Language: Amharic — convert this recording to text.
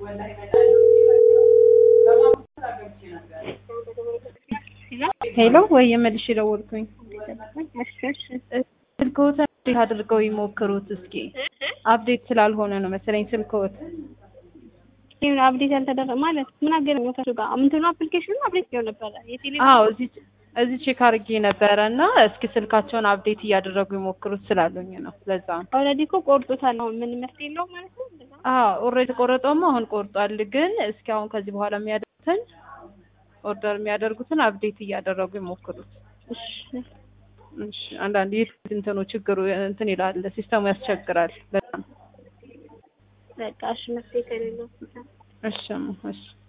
ሄሎ ወይ የመልሽ የደወልኩኝ ስልክዎት አፕዴት አድርገው ይሞክሩት እስኪ። አፕዴት ስላልሆነ ነው መሰለኝ ስልክዎት። ይሄን አፕዴት ያልተደረገ ማለት ምን አገናኘው ከሱ ጋር? እንትኑ አፕሊኬሽኑ አፕዴት ይሆን ነበረ የቴሌ አዎ እዚህ እዚህ ቼክ አድርጌ ነበረ እና እስኪ ስልካቸውን አፕዴት እያደረጉ ይሞክሩት ስላሉኝ ነው። ለዛ ነው። ኦልሬዲ እኮ ቆርጦታል። አሁን ምን መፍትሄ የለውም ማለት ነው። እንደዛ አዎ ኦልሬዲ ቆረጠውማ አሁን ቆርጧል። ግን እስኪ አሁን ከዚህ በኋላ የሚያደርጉትን ኦርደር የሚያደርጉትን አፕዴት እያደረጉ ይሞክሩት። እሺ እሺ አንዳንድ ይህ እንትኑ ችግሩ እንትን ይላል ሲስተሙ ያስቸግራል በጣም በቃ እሺ መፍትሄ ከሌለው እሺ እሺ